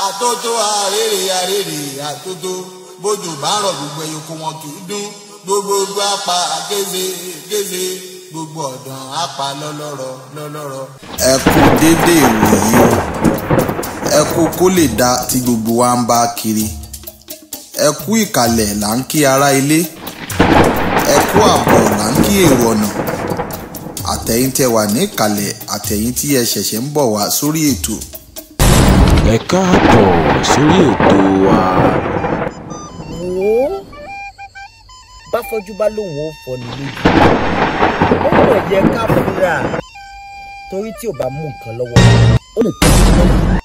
àtótó àrèrè àrèrè àtótó bójú bá rọ̀ gbogbo ẹyọkọ wọn kì í dún gbogbogbò apá kéze kéze gbogbo ọ̀dàn apá lọ́lọ́rọ̀ lọ́lọ́rọ̀. ẹ kú dédé ìwòyí o ẹ kú kó lè dá tí gbogbo wa ń bá kiri ẹ kú ìkàlẹ̀ là ń kí ará ilé ẹ kú àbọ̀ là ń kí èrò ọ̀nà àtẹ̀yìn tẹ wà ní ìkàlẹ̀ àtẹ̀yìn tí ẹ ṣẹ̀ṣẹ̀ ń bọ̀ wá sórí ètò. ẹ káàbọ̀ sórí ètò wa. wò ó bá fọjú bá lòun ó fọ ní lójú ó mọ̀ yẹ ká fura torí tí ò bá mú nǹkan lọ́wọ́ ó lè tẹ́jú lọ́wọ́